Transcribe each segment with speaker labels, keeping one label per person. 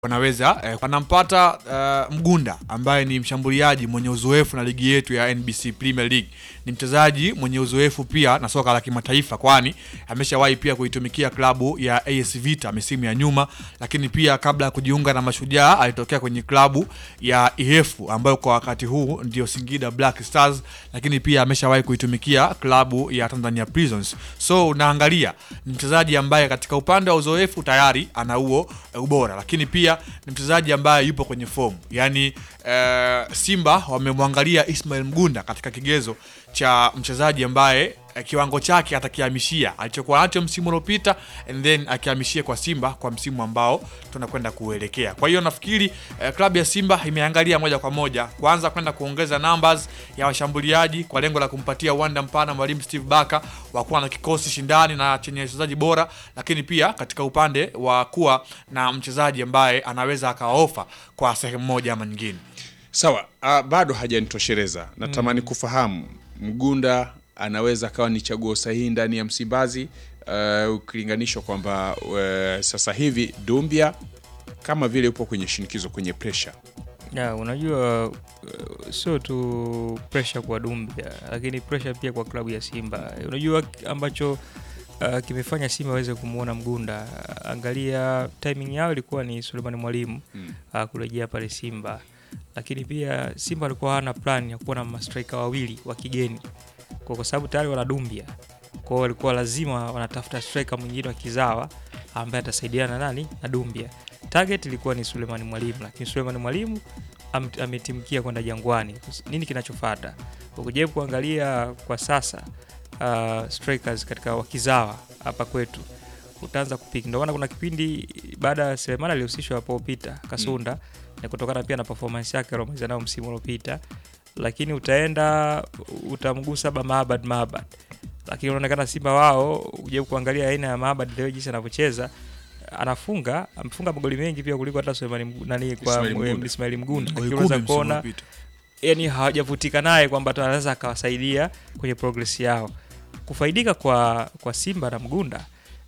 Speaker 1: wanaweza eh, wanampata uh, Mgunda ambaye ni mshambuliaji mwenye uzoefu na ligi yetu ya NBC Premier League. Ni mchezaji mwenye uzoefu pia na soka la kimataifa, kwani ameshawahi pia kuitumikia klabu ya AS Vita misimu ya nyuma, lakini pia kabla ya kujiunga na Mashujaa alitokea kwenye klabu ya IHF ambayo kwa wakati huu ndio Singida Black Stars, lakini pia ameshawahi kuitumikia klabu ya Tanzania Prisons. So unaangalia ni mchezaji ambaye katika upande wa uzoefu tayari ana huo eh, ubora, lakini pia ni mchezaji ambaye yupo kwenye fomu yani eh, Simba wamemwangalia Ismail Mgunda katika kigezo cha mchezaji ambaye eh, kiwango chake atakihamishia alichokuwa nacho msimu uliopita and then akihamishia kwa Simba kwa msimu ambao tunakwenda kuelekea. Kwa hiyo nafikiri eh, klabu ya Simba imeangalia moja kwa moja kwanza kwenda kuongeza numbers ya washambuliaji kwa lengo la kumpatia uwanda mpana mwalimu Steve Barker wa kuwa na kikosi shindani na chenye wachezaji bora, lakini pia katika upande wa kuwa na mchezaji ambaye anaweza akaofa kwa sehemu moja ama nyingine.
Speaker 2: Sawa, uh, bado hajanitosheleza. Natamani kufahamu Mgunda anaweza akawa ni chaguo sahihi ndani ya Msimbazi uh, ukilinganishwa kwamba uh, sasa hivi Dumbia kama vile upo kwenye shinikizo, kwenye pressure.
Speaker 3: Ya, unajua uh, sio tu pressure kwa Dumbia, lakini pressure pia kwa klabu ya Simba. Unajua ambacho uh, kimefanya Simba aweze kumwona Mgunda. Angalia timing yao ilikuwa ni Suleiman Mwalimu
Speaker 2: Mm.
Speaker 3: uh, kurejea pale Simba, lakini pia Simba alikuwa hana plan ya kuwa na mastrika wawili wa kigeni kwa, kwa sababu tayari wana Dumbia, kwa hiyo walikuwa lazima wanatafuta striker mwingine wa kizawa ambaye atasaidiana na nani na Dumbia. Target ilikuwa ni Suleiman Mwalimu, lakini Suleiman Mwalimu am, ametimkia kwenda Jangwani. Nini kinachofuata? Ukijaribu kuangalia kwa sasa uh, strikers katika wakizawa hapa kwetu utaanza kupiki. Ndio maana kuna kipindi baada ya Selemani alihusishwa hapo Peter Kasunda ni kutokana pia na performance yake aliyomaliza nayo msimu uliopita, lakini utaenda utamgusa ba Maabad Maabad, lakini unaonekana Simba wao ujaribu kuangalia aina ya Maabad leo jinsi anavyocheza anafunga amefunga magoli mengi pia kuliko hata Sulemani Mgu- nani kwa
Speaker 2: Ismail Mgunda.
Speaker 3: Mgunda. Ismail Mgunda,
Speaker 1: Goli
Speaker 3: lakini
Speaker 1: kumi
Speaker 3: unaweza
Speaker 1: msimu
Speaker 3: kuona
Speaker 1: uliopita.
Speaker 3: yani hawajavutika naye kwamba anaweza akawasaidia kwenye progress yao. Kufaidika kwa, kwa Simba na Mgunda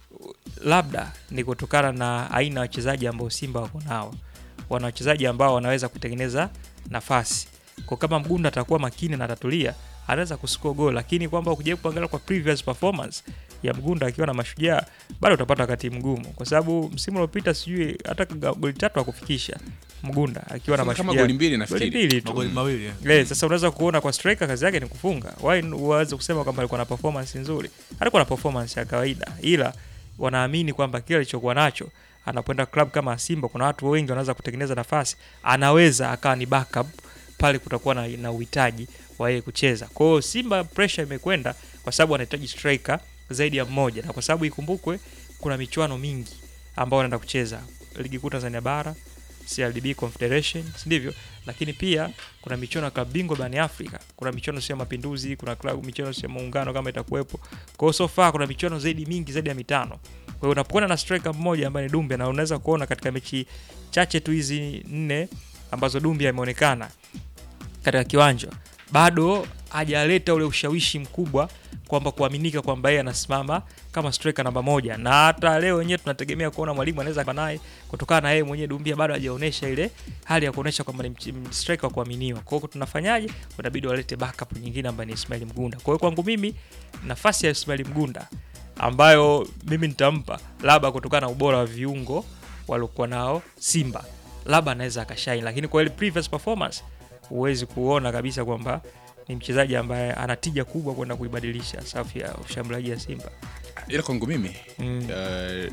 Speaker 3: labda ni kutokana na aina ya wachezaji ambao Simba wako nao. Wana wachezaji ambao wanaweza kutengeneza nafasi kwa, kama Mgunda atakuwa makini na atatulia, anaweza kuscore goal, lakini kwamba ukijaribu kuangalia kwa previous performance ya Mgunda akiwa na Mashujaa bado utapata wakati mgumu, kwa sababu msimu uliopita sijui hata goli tatu akufikisha Mgunda akiwa na
Speaker 2: kama
Speaker 3: Mashujaa
Speaker 2: goli mbili
Speaker 3: goli
Speaker 2: nafikiri.
Speaker 3: mbili tu.
Speaker 1: Magoli mawili eh.
Speaker 3: Eh, sasa unaweza kuona kwa striker kazi yake ni kufunga. Why uweze kusema kwamba alikuwa na performance nzuri? Alikuwa na performance ya kawaida, ila wanaamini kwamba kile alichokuwa nacho anapoenda club kama Simba, kuna watu wengi wanaweza kutengeneza nafasi, anaweza akawa ni backup pale kutakuwa na, na uhitaji wa yeye kucheza. Kwa hiyo Simba pressure imekwenda kwa sababu wanahitaji striker zaidi ya mmoja, na kwa sababu ikumbukwe kuna michuano mingi ambao wanaenda kucheza ligi kuu Tanzania bara CRDB Confederation, si ndivyo? Lakini pia kuna michuano ya klabu bingwa barani Afrika, kuna michuano sio ya mapinduzi, kuna klabu michuano sio ya muungano kama itakuwepo. Kwa hiyo so far kuna michuano zaidi mingi zaidi ya mitano. Kwa hiyo unapokuwa na striker mmoja ambaye ni Dumbia, na unaweza kuona katika mechi chache tu hizi nne ambazo Dumbia ameonekana katika kiwanja, bado hajaleta ule ushawishi mkubwa kwamba kuaminika kwamba yeye anasimama kama striker namba moja, na hata leo wenyewe tunategemea kuona mwalimu anaweza kuwa naye kutokana na yeye mwenyewe Dumbia bado hajaonyesha ile hali ya kuonyesha kwamba ni mch- striker wa kuaminiwa. Kwa hiyo tunafanyaje? Inabidi walete backup nyingine ambayo ni Ismail Mgunda. Kwa hiyo kwangu mimi nafasi ya Ismail Mgunda ambayo mimi nitampa labda kutokana na ubora wa viungo waliokuwa nao Simba, labda anaweza akashine, lakini kwa ile previous performance huwezi kuona kabisa kwamba ni mchezaji ambaye ana tija kubwa kwenda kuibadilisha safu ya ushambuliaji ya Simba.
Speaker 2: Ila kwangu mimi
Speaker 3: Mm.
Speaker 2: uh,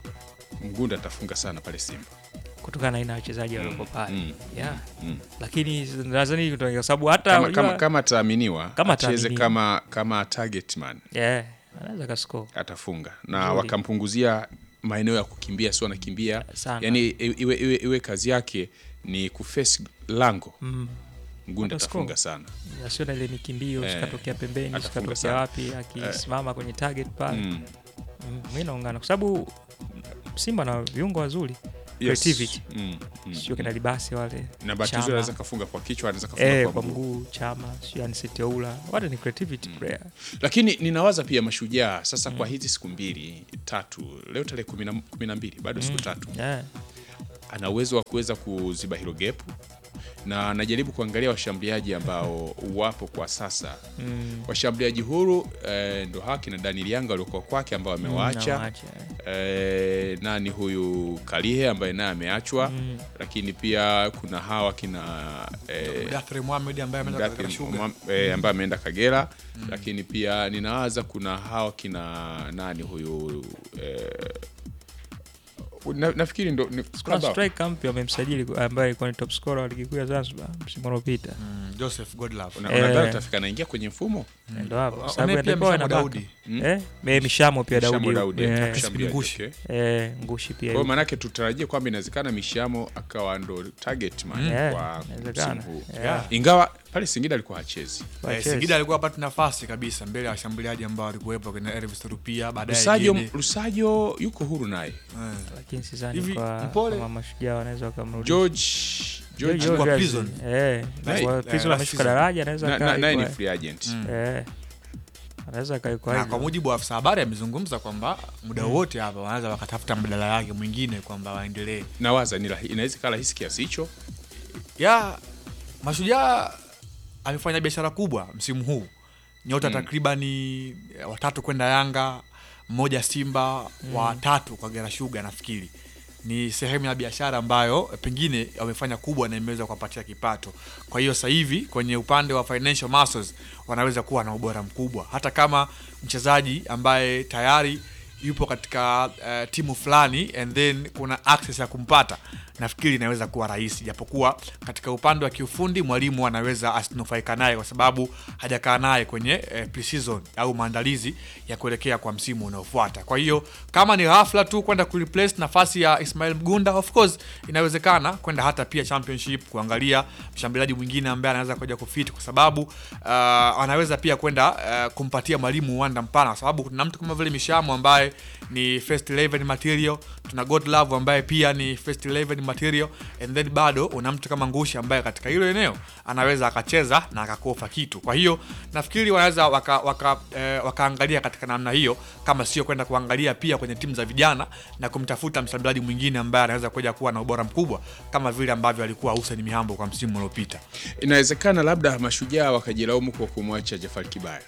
Speaker 2: Mgunda atafunga sana pale Simba.
Speaker 3: kutokana na aina ya wachezaji walioko pale
Speaker 2: mm,
Speaker 3: yeah.
Speaker 2: mm.
Speaker 3: Lakini nadhani kutoka- kwa sababu hata
Speaker 2: Kama,
Speaker 3: unajua-
Speaker 2: kama, kama ataaminiwa
Speaker 3: Kama
Speaker 2: acheze
Speaker 3: ataaminiwa.
Speaker 2: kama, kama target man
Speaker 3: yeah, anaweza kascore
Speaker 2: atafunga na
Speaker 3: Nzuri.
Speaker 2: wakampunguzia maeneo ya kukimbia, sio anakimbia
Speaker 3: sana
Speaker 2: yani iwe, iwe, iwe kazi yake ni kuface lango.
Speaker 3: mm.
Speaker 2: Mgunda
Speaker 3: Atascore.
Speaker 2: atafunga sana
Speaker 3: asio na ile mikimbio
Speaker 2: Eh,
Speaker 3: sikatokea pembeni
Speaker 2: atafunga
Speaker 3: sikatokea
Speaker 2: sana.
Speaker 3: wapi akisimama kwenye target pale
Speaker 2: mm.
Speaker 3: mm. mi naungana kwa sababu Simba na viungo wazuri
Speaker 2: Yes.
Speaker 3: Creativity.
Speaker 2: Mm, mm,
Speaker 3: sio kina
Speaker 2: mm.
Speaker 3: libasi wale
Speaker 2: na bahati
Speaker 3: Chama.
Speaker 2: nzuri anaweza kafunga kwa kichwa, anaweza kafunga
Speaker 3: eh,
Speaker 2: kwa
Speaker 3: kwa
Speaker 2: mguu.
Speaker 3: mguu chama sio aniseteula wale ni creativity player
Speaker 2: Lakini ninawaza pia mashujaa sasa kwa hizi siku mbili tatu, leo tarehe kumi na- kumi na mbili bado siku tatu
Speaker 3: yeah.
Speaker 2: ana uwezo wa kuweza kuziba hilo gepu na anajaribu kuangalia washambuliaji ambao wapo kwa sasa
Speaker 3: Mm.
Speaker 2: washambuliaji huru eh, ndo haki na Daniel Yanga waliokuwa kwake ambao amewaacha
Speaker 3: Nawaacha.
Speaker 2: eh, nani huyu Kalihe ambaye naye ameachwa
Speaker 3: Mm.
Speaker 2: lakini pia kuna hawa kina eh,
Speaker 1: Mudathiri Mohamed ambaye ameenda katika
Speaker 2: Mdathi
Speaker 1: Sugar.
Speaker 2: Mwam- eh, ambaye ameenda Kagera lakini pia ninawaza kuna hawa kina nani huyu eh, na, nafikiri ndo ni
Speaker 3: Kuna
Speaker 2: Scrabble.
Speaker 3: striker mpya wamemsajili ambaye alikuwa ni top scorer wa ligi kuu ya Zanzibar msimu uliopita.
Speaker 1: Mm, Joseph Godlove.
Speaker 2: Una-
Speaker 3: Eh.
Speaker 2: unadhani utafika anaingia kwenye mfumo
Speaker 3: Ndio hapo. Kwa
Speaker 1: Wame
Speaker 3: sababu
Speaker 1: pia
Speaker 3: atakuwa
Speaker 1: Mshamo
Speaker 3: na baka.
Speaker 1: Daudi.
Speaker 2: Mm.
Speaker 3: Eh, me- Mishamo pia
Speaker 2: Mishamo
Speaker 3: Daudi.
Speaker 2: Daudi,
Speaker 3: Eh,
Speaker 2: mshambuliaji,
Speaker 1: Ngushi.
Speaker 2: okay.
Speaker 3: eh, Ngushi pia.
Speaker 2: Kwa hiyo
Speaker 3: yupo.
Speaker 2: maanake tutarajie kwamba inawezekana Mishamo akawa ndo target man
Speaker 3: Yeah,
Speaker 2: kwa
Speaker 3: inawezekana.
Speaker 2: msimu huu
Speaker 3: Yeah.
Speaker 2: ingawa pale Singida alikuwa hachezi
Speaker 1: Eh,
Speaker 3: Wachezi.
Speaker 1: Singida alikuwa apata nafasi kabisa mbele ya washambuliaji ambao walikuwepo kina Elvis Rupia baadaye
Speaker 2: Lusajo,
Speaker 1: Gede.
Speaker 2: Lusajo yuko huru naye
Speaker 1: Eh.
Speaker 3: Lakini sidhani
Speaker 1: Hivi,
Speaker 3: kwa
Speaker 1: Mpole-
Speaker 3: kama mashujaa wanaweza wakamrudisha.
Speaker 2: George George
Speaker 3: George
Speaker 1: Kwa
Speaker 3: Aziz.
Speaker 1: Prison.
Speaker 3: Eh,
Speaker 1: Naye-
Speaker 3: kwa
Speaker 1: eh,
Speaker 3: Prison
Speaker 1: last
Speaker 3: ameshuka
Speaker 1: season.
Speaker 3: daraja anaweza
Speaker 2: na-
Speaker 3: kaa
Speaker 2: na- naye ni
Speaker 3: iko-
Speaker 2: free agent
Speaker 3: Eh. Anaweza kaikwa
Speaker 1: na
Speaker 3: hivyo.
Speaker 1: kwa mujibu wa afisa habari amezungumza kwamba muda wote hapa wanaweza wakatafuta mbadala yake mwingine kwamba waendelee
Speaker 2: nawaza ni rahi- inaweza kaa rahisi kiasi hicho
Speaker 1: ya mashujaa amefanya biashara kubwa msimu huu nyota
Speaker 2: Mm.
Speaker 1: takribani eh, watatu kwenda yanga mmoja simba watatu kwa gera shuga nafikiri ni sehemu ya biashara ambayo eh, pengine wamefanya kubwa na imeweza kuwapatia kipato kwa hiyo sasa hivi kwenye upande wa financial muscles wanaweza kuwa na ubora mkubwa hata kama mchezaji ambaye tayari yupo katika uh, timu fulani and then kuna access ya kumpata nafikiri inaweza kuwa rahisi japokuwa katika upande wa kiufundi mwalimu anaweza asinufaika naye kwa sababu hajakaa naye kwenye eh, pre-season au maandalizi ya kuelekea kwa msimu unaofuata kwa hiyo kama ni ghafla tu kwenda kureplace nafasi ya Ismail Mgunda of course inawezekana kwenda hata pia championship kuangalia mshambuliaji mwingine ambaye anaweza kuja kufit kwa sababu uh, anaweza pia kwenda uh, kumpatia mwalimu uwanda mpana kwa sababu kuna mtu kama vile Mishamo ambaye ni first 11 material tuna God Love ambaye pia ni first 11 material and then bado una mtu kama Ngushi ambaye katika hilo eneo anaweza akacheza na akakofa kitu kwa hiyo nafikiri wanaweza waka, waka, eh, wakaangalia katika namna hiyo kama sio kwenda kuangalia pia kwenye timu za vijana na kumtafuta mshambuliaji mwingine ambaye anaweza kuja kuwa na ubora mkubwa kama vile ambavyo alikuwa Hussein Mihambo kwa msimu uliopita
Speaker 2: inawezekana labda mashujaa wakajilaumu kwa kumwacha Jafar Kibaya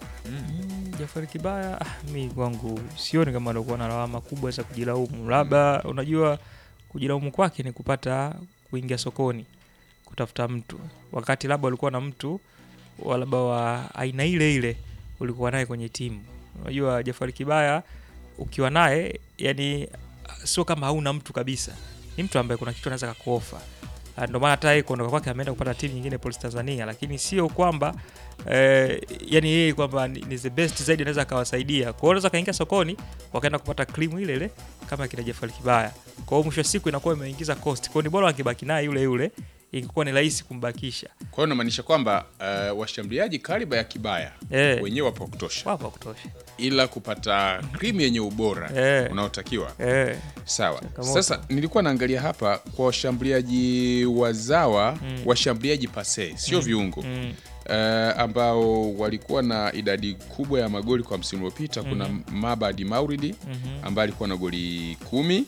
Speaker 3: Mm, Jafari Kibaya ah, mi kwangu sioni kama alikuwa na lawama kubwa za kujilaumu. Labda unajua kujilaumu kwake ni kupata kuingia sokoni kutafuta mtu, wakati labda ulikuwa na mtu wa labda wa aina ile ile ulikuwa naye kwenye timu. Unajua Jafari Kibaya ukiwa naye, yani sio kama hauna mtu kabisa, ni mtu ambaye kuna kitu anaweza kakuofa. Ah, Ndio maana hata yeye kuondoka kwake ameenda kupata timu nyingine Police Tanzania, lakini sio kwamba eh, yani yeye kwamba ni, ni the best zaidi anaweza akawasaidia. Kwa hiyo unaweza kaingia sokoni wakaenda kupata cream ile ile kama kina Jafari Kibaya. Kwa hiyo mwisho wa siku inakuwa imeingiza cost. Kwa hiyo ni bora wangebaki naye yule yule, ingekuwa ni rahisi kumbakisha.
Speaker 2: kwa hiyo namaanisha kwamba uh, washambuliaji kariba ya Kibaya
Speaker 3: Eh.
Speaker 2: wenyewe wapo wa kutosha
Speaker 3: Wapo wa kutosha.
Speaker 2: ila kupata krimu yenye ubora
Speaker 3: Eh.
Speaker 2: unaotakiwa
Speaker 3: Eh,
Speaker 2: sawa
Speaker 3: Changamoto.
Speaker 2: sasa nilikuwa naangalia hapa kwa washambuliaji wazawa washambuliaji pase sio viungo
Speaker 3: mm,
Speaker 2: uh, ambao walikuwa na idadi kubwa ya magoli kwa msimu uliopita kuna Mabadi Mauridi ambaye alikuwa na goli kumi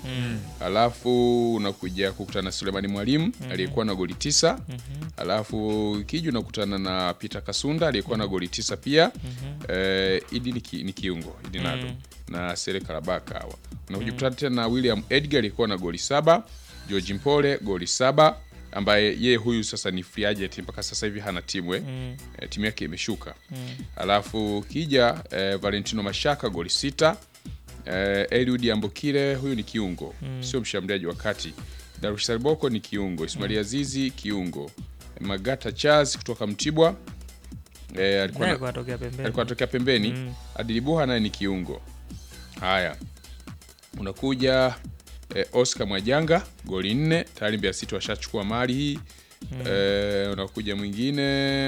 Speaker 2: alafu unakuja kukutana na Sulemani Mwalimu aliyekuwa na goli tisa alafu kiju unakutana na Peter Kasunda aliyekuwa na goli tisa pia Eh, Idi ni, ki, ni kiungo Idi Nado na Sere Karabaka hawa unakuja kukutana tena na William Edgar aliyekuwa na goli saba George Mpole goli saba ambaye yeye huyu sasa ni free agent mpaka sasa hivi hana timu eh. Eh, timu yake imeshuka alafu kija eh, Valentino Mashaka goli sita eh, Eliud Ambokile huyu ni kiungo sio mshambuliaji wa kati Darusha Boko ni kiungo Ismail Azizi kiungo Magata Charles kutoka Mtibwa eh, alikuwa
Speaker 3: naye
Speaker 2: na,
Speaker 3: alikuwa anatokea pembeni.
Speaker 2: alikuwa anatokea pembeni
Speaker 3: Mm.
Speaker 2: Adili Buha naye ni kiungo haya unakuja eh, Oscar Mwajanga goli nne tayari Mbeya City washachukua mali hii eh, unakuja mwingine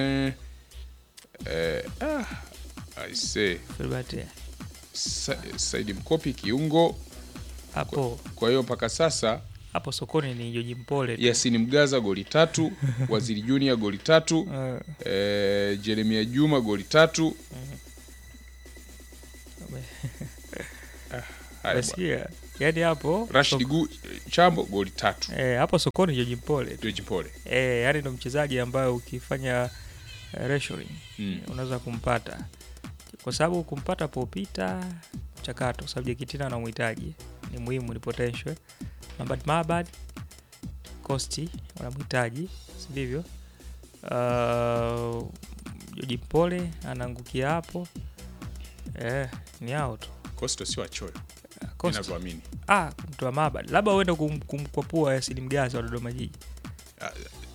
Speaker 2: eh, ah, I say,
Speaker 3: Filbert,
Speaker 2: Sa, Saidi Mkopi kiungo
Speaker 3: hapo
Speaker 2: kwa hiyo mpaka sasa
Speaker 3: hapo sokoni ni Joji Mpole tu.
Speaker 2: Yasini Mgaza goli tatu Waziri Junior goli tatu
Speaker 3: Eh,
Speaker 2: eh, Jeremia Juma goli tatu Haya
Speaker 3: Unasikia? Yaani hapo
Speaker 2: Rashid
Speaker 3: so-
Speaker 2: Gu Chambo goli tatu.
Speaker 3: eh, hapo sokoni George Mpole.
Speaker 2: George Pole.
Speaker 3: Eh, yaani ndo mchezaji ambaye ukifanya uh, ratioing
Speaker 2: Mm.
Speaker 3: unaweza kumpata kwa sababu kumpata popita mchakato, kwa sababu Jekitina anamhitaji, ni muhimu, ni potential. Mabad Mabad Costi wanamhitaji, si ndivyo? Uh, Joji Mpole anaangukia hapo eh, ni hao tu
Speaker 2: Costa sio achoyo.
Speaker 3: Costi.
Speaker 2: Ninavyoamini.
Speaker 3: Ah, mtu wa Mabad labda uende kum, kumkwapua Yasini Mgazi wa Dodoma Jiji
Speaker 2: Ah,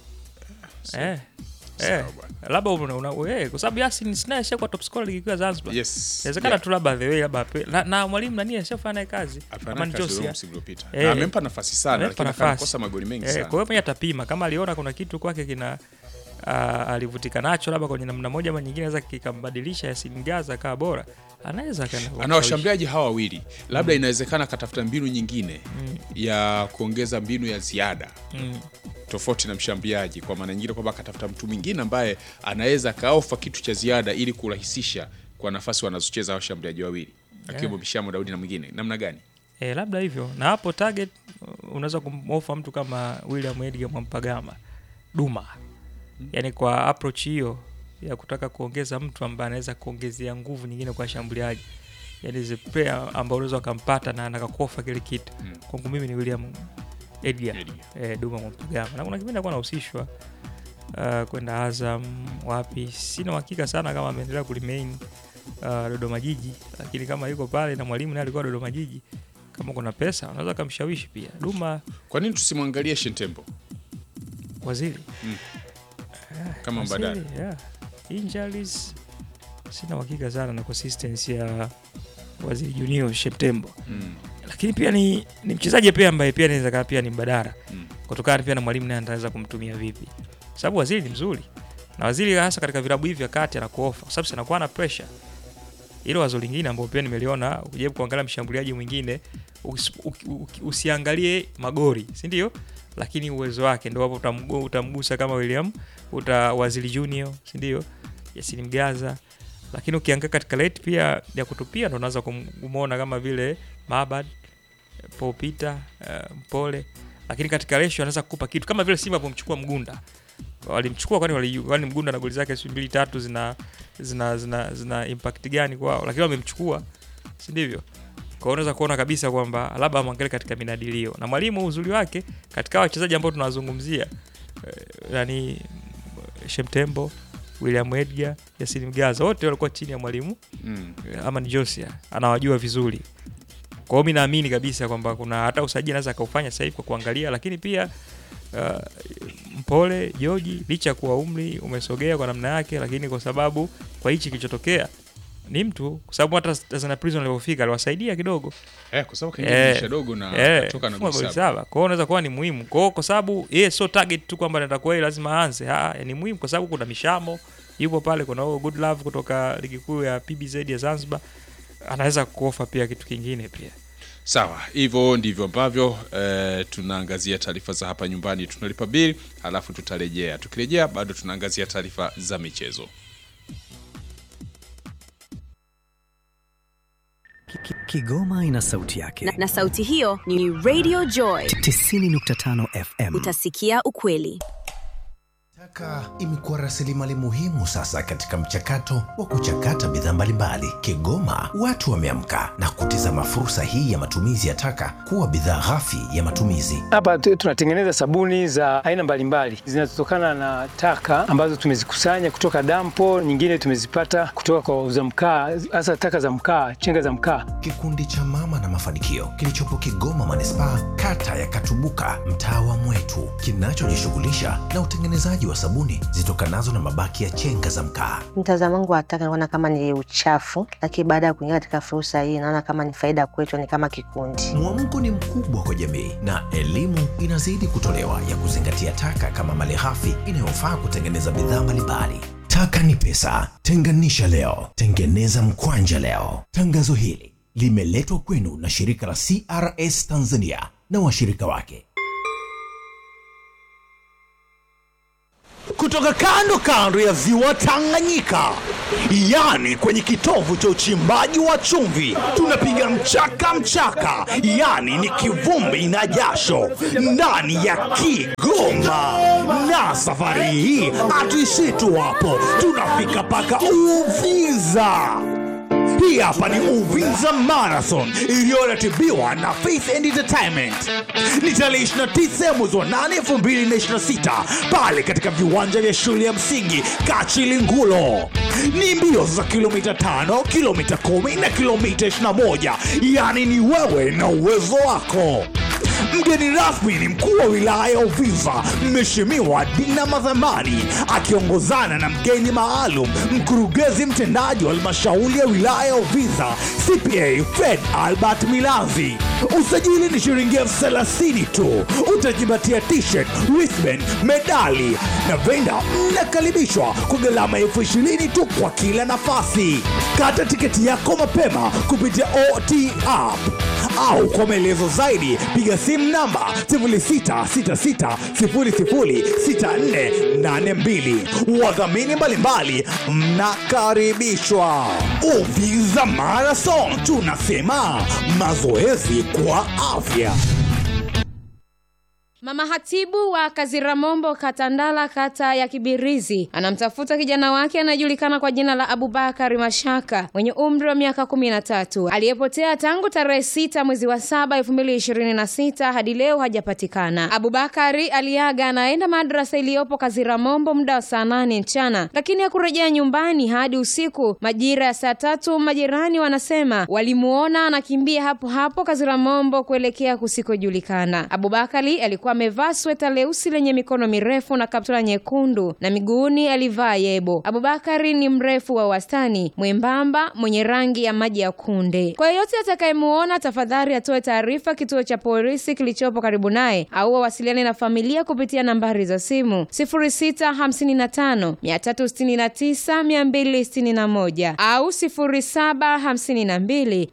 Speaker 3: eh,
Speaker 2: sawa
Speaker 3: eh,
Speaker 2: bwana.
Speaker 3: labda una, una, eh, kwa sababu Yasin Sina ashakuwa top scorer ligi kuu ya Zanzibar
Speaker 2: Yes.
Speaker 3: inawezekana
Speaker 2: Yeah.
Speaker 3: tu labda the way labda ape- na, na mwalimu nani ashafanya naye kazi
Speaker 2: Hapana,
Speaker 3: Amani
Speaker 2: kazi
Speaker 3: Josia.
Speaker 2: huyo msimu uliopita.
Speaker 3: Eh.
Speaker 2: Na amempa nafasi sana
Speaker 3: Amempa
Speaker 2: lakini
Speaker 3: nafasi.
Speaker 2: akakosa magoli mengi
Speaker 3: eh,
Speaker 2: sana.
Speaker 3: kwa hiyo mwenye atapima kama aliona kuna kitu kwake kina uh, alivutika nacho labda kwenye namna moja ama nyingine naweza kikambadilisha Yasin Gaza akawa bora anaweza akaenda kwa
Speaker 2: ana washambuliaji hawa wawili labda inawezekana akatafuta mbinu nyingine
Speaker 3: Mm.
Speaker 2: ya kuongeza mbinu ya ziada
Speaker 3: mm,
Speaker 2: tofauti na mshambuliaji kwa maana nyingine kwamba akatafuta mtu mwingine ambaye anaweza akaofa kitu cha ziada ili kurahisisha kwa nafasi wanazocheza hawa washambuliaji wawili akiwemo
Speaker 3: Yeah.
Speaker 2: Bishamo Daudi na mwingine namna gani
Speaker 3: eh, labda hivyo na hapo target uh, unaweza kumofa mtu kama William Edgar Mwampagama Duma yani kwa approach hiyo ya kutaka kuongeza mtu ambaye anaweza kuongezea nguvu nyingine kwa shambuliaji yani zi player ambao unaweza ukampata na nakakofa kile kitu
Speaker 2: Mm.
Speaker 3: kwangu mimi ni William Edgar
Speaker 2: Edgar.
Speaker 3: eh, Duma Mwampagama na kuna kipindi alikuwa anahusishwa uh, kwenda Azam wapi, sina uhakika sana kama ameendelea kuremain uh, Dodoma Jiji, lakini kama yuko pale na mwalimu naye alikuwa Dodoma Jiji, kama kuna pesa unaweza kumshawishi pia. Duma
Speaker 2: kwa nini tusimwangalie Shentembo
Speaker 3: waziri
Speaker 2: kama mbadala
Speaker 3: Waziri, yeah. Injuries sina uhakika sana na consistency ya waziri Junior Septemba,
Speaker 2: mm.
Speaker 3: lakini pia ni, ni mchezaji pia ambaye pia anaweza kaa pia ni mbadala
Speaker 2: Mm.
Speaker 3: kutokana pia na mwalimu naye anaweza kumtumia vipi, kwa sababu waziri ni mzuri na waziri hasa katika vilabu hivi vya kati anakuofa, kwa sababu si anakuwa na pressure. Hilo wazo lingine ambao pia nimeliona, ukijaribu kuangalia mshambuliaji mwingine usi- uki- uki- usiangalie magori, si ndio? Lakini uwezo wake ndio hapo utamgu- utamgusa kama William uta Waziri Junior, si ndio? Yasin Mgaza. Lakini ukiangalia katika rate pia ya kutupia ndo unaweza kum- kumuona kama vile Mabad, Paul Peter, uh, Mpole. Lakini katika ratio anaweza kukupa kitu kama vile Simba alipomchukua Mgunda. Walimchukua kwani wali, kwani Mgunda na goli zake si mbili tatu zina zina zina, zina impact gani kwao, lakini wamemchukua, si ndivyo? Kwa hiyo unaweza kuona kabisa kwamba labda amwangalie katika minadilio na mwalimu, uzuri wake katika wachezaji ambao tunawazungumzia eh, yani Shemtembo, William Edgar, Yasin Mgaza wote walikuwa chini ya mwalimu
Speaker 2: Mm.
Speaker 3: eh, ama ni Josia, anawajua vizuri. Kwa hiyo mi naamini kabisa kwamba kuna hata usajili anaweza akaufanya sasa hivi kwa kuangalia, lakini pia uh, Mpole Joji licha ya kuwa umri umesogea kwa namna yake, lakini kwa sababu kwa hichi kilichotokea ni mtu, kwa sababu hata Tanzania Prison alipofika aliwasaidia kidogo
Speaker 2: Eh, kwa sababu
Speaker 3: Eh,
Speaker 2: kaingia dirisha dogo na
Speaker 3: Eh,
Speaker 2: akatoka na
Speaker 3: kufunga
Speaker 2: goli
Speaker 3: goli
Speaker 2: saba.
Speaker 3: saba. Kwa hiyo unaweza kuwa ni muhimu. Kwa hiyo kwa sababu yeye sio target tu kwamba anataka yeye lazima aanze. Ah, ni muhimu kwa sababu kuna Mishamo yupo pale, kuna huyo Good Love kutoka ligi kuu ya PBZ ya Zanzibar. Anaweza kuofa pia kitu kingine pia.
Speaker 2: Sawa, hivyo ndivyo ambavyo eh, tunaangazia taarifa za hapa nyumbani. Tunalipa bili halafu tutarejea. Tukirejea bado tunaangazia taarifa za michezo.
Speaker 4: Ki- ki- Kigoma ina sauti yake.
Speaker 5: na, na sauti hiyo ni Radio Joy.
Speaker 4: 90.5 FM.
Speaker 5: Utasikia ukweli.
Speaker 6: Taka imekuwa rasilimali muhimu sasa katika mchakato wa kuchakata bidhaa mbalimbali. Kigoma watu wameamka na kutizama fursa hii ya matumizi ya taka kuwa bidhaa ghafi ya matumizi.
Speaker 7: Hapa tu- tunatengeneza sabuni za aina mbalimbali zinazotokana na taka ambazo tumezikusanya kutoka dampo, nyingine tumezipata kutoka kwa wauza mkaa, hasa taka za mkaa, chenga za mkaa.
Speaker 6: Kikundi cha Mama na Mafanikio kilichopo Kigoma manispaa, kata ya Katubuka, mtaa wa Mwetu, kinachojishughulisha na utengenezaji wa sabuni zitokanazo na mabaki ya chenga za mkaa.
Speaker 8: Mtazamo wangu wa taka naona kama ni uchafu, lakini baada ya kuingia katika fursa hii naona kama ni faida kwetu, ni kama kikundi.
Speaker 6: Mwamko ni mkubwa kwa jamii na elimu inazidi kutolewa ya kuzingatia taka kama malighafi inayofaa kutengeneza bidhaa mbalimbali. Taka ni pesa, tenganisha leo, tengeneza mkwanja leo. Tangazo hili limeletwa kwenu na shirika la CRS Tanzania na washirika wake.
Speaker 9: kutoka kutoka kando kando ya ziwa Tanganyika, yani kwenye kitovu cha uchimbaji wa chumvi, tunapiga mchaka mchaka, yani ni kivumbi na jasho ndani ya Kigoma. Na safari hii hatuishii tu hapo, tunafika mpaka Uvinza. Hii hapa ni Uvinza Marathon iliyoratibiwa na Faith and Entertainment. Ni tarehe 29 mwezi wa 8 2026 pale katika viwanja vya shule ya msingi Kachilingulo. Ni mbio za kilomita 5, kilomita 10 na kilomita 21, yaani ni wewe na uwezo wako. Mgeni rasmi ni mkuu wa wilaya ya Uvinza, Mheshimiwa Dina Madhamani, akiongozana na mgeni maalum, mkurugenzi mtendaji wa halmashauri ya wilaya ya Uvinza, CPA Fred Albert Milanzi. Usajili ni shilingi elfu thelathini tu. Utajipatia t-shirt, wristband, medali na venda. Mnakaribishwa kwa gharama elfu ishirini tu kwa kila nafasi. Kata tiketi yako mapema kupitia OT app au kwa maelezo zaidi piga simu namba 0666006482. Wadhamini mbalimbali mnakaribishwa. Uvinza Marathon, tunasema mazoezi kwa afya.
Speaker 10: Mama hatibu wa Kaziramombo Katandala, kata ya Kibirizi, anamtafuta kijana wake anayejulikana kwa jina la Abubakari Mashaka mwenye umri wa miaka kumi na tatu aliyepotea tangu tarehe sita mwezi wa saba elfu mbili ishirini na sita hadi leo hajapatikana. Abubakari aliaga anaenda madrasa iliyopo Kaziramombo muda wa saa nane mchana, lakini hakurejea nyumbani hadi usiku majira ya saa tatu. Majirani wanasema walimuona anakimbia hapo hapo Kaziramombo kuelekea kusikojulikana. Abubakari alikuwa amevaa sweta leusi lenye mikono mirefu na kaptula nyekundu na miguuni alivaa yebo. Abubakari ni mrefu wa wastani, mwembamba, mwenye rangi ya maji ya kunde. Kwa yeyote atakayemuona, tafadhali atoe taarifa kituo cha polisi kilichopo karibu naye au wawasiliane na familia kupitia nambari za simu 0655 369 261 au 0752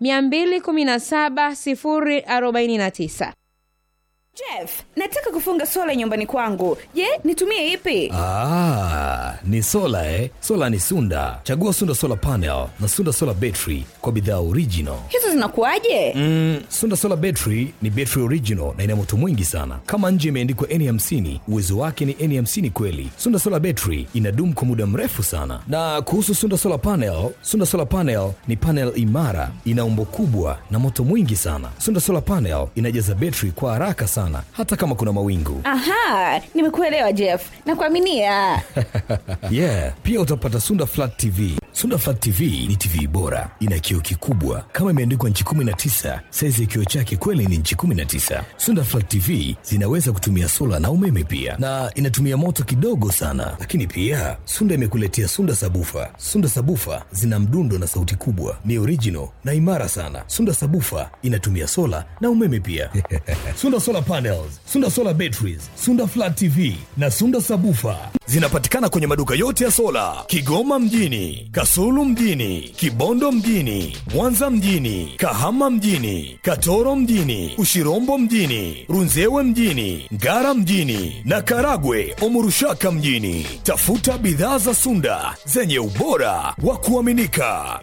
Speaker 10: 217 049.
Speaker 11: Jeff, nataka kufunga sola nyumbani kwangu. Je, nitumie ipi?
Speaker 6: Ah, ni sola eh? Sola ni Sunda. Chagua Sunda Solar Panel na Sunda Solar Battery kwa bidhaa original.
Speaker 11: Hizo zinakuwaje?
Speaker 6: Mm, Sunda Solar Battery ni battery original na ina moto mwingi sana. Kama nje imeandikwa N50, uwezo wake ni N50 kweli. Sunda Solar Battery inadumu kwa muda mrefu sana. Na kuhusu Sunda Solar Panel, Sunda Solar Panel ni panel imara, ina umbo kubwa na moto mwingi sana. Sunda Solar Panel inajaza battery kwa haraka sana hata kama kuna mawingu.
Speaker 11: Aha, nimekuelewa Jeff. Nakuaminia.
Speaker 6: yeah, pia utapata Sunda Flat TV. Sunda Flat TV ni TV bora, ina kioo kikubwa kama imeandikwa nchi 19. Saizi ya kioo chake kweli ni nchi 19. Sunda Flat TV zinaweza kutumia sola na umeme pia, na inatumia moto kidogo sana. Lakini pia Sunda imekuletea Sunda Sabufa. Sunda Sabufa zina mdundo na sauti kubwa, ni original na imara sana. Sunda Sabufa inatumia sola na umeme pia. Sunda Solar Panels, Sunda Solar Batteries, Sunda Flat TV na Sunda Sabufa zinapatikana kwenye maduka yote ya sola Kigoma mjini, Kasulu mjini, Kibondo mjini, Mwanza mjini, Kahama mjini, Katoro mjini, Ushirombo mjini, Runzewe mjini, Ngara mjini na Karagwe Omurushaka mjini. Tafuta bidhaa za Sunda zenye ubora wa kuaminika.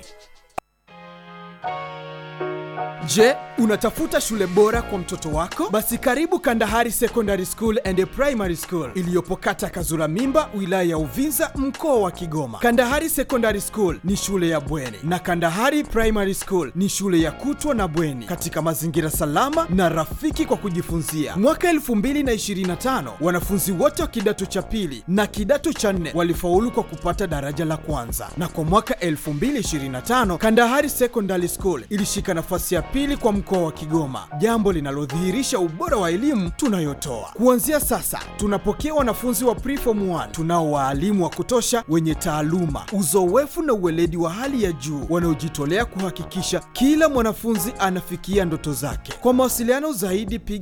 Speaker 12: Je, unatafuta shule bora kwa mtoto wako? Basi karibu Kandahari Secondary School and Primary School iliyopo kata Kazura Mimba, wilaya ya Uvinza, mkoa wa Kigoma. Kandahari Secondary School ni shule ya bweni na Kandahari Primary School ni shule ya kutwa na bweni katika mazingira salama na rafiki kwa kujifunzia. Mwaka 2025 wanafunzi wote wa kidato cha pili na kidato cha nne walifaulu kwa kupata daraja la kwanza, na kwa mwaka 2025 Kandahari Secondary School ilishika nafasi ya pili kwa mkoa wa Kigoma, jambo linalodhihirisha ubora wa elimu tunayotoa. Kuanzia sasa, tunapokea wanafunzi wa preform 1 tunao waalimu wa kutosha wenye taaluma, uzoefu na uweledi wa hali ya juu wanaojitolea kuhakikisha kila mwanafunzi anafikia ndoto zake. Kwa mawasiliano zaidi, piga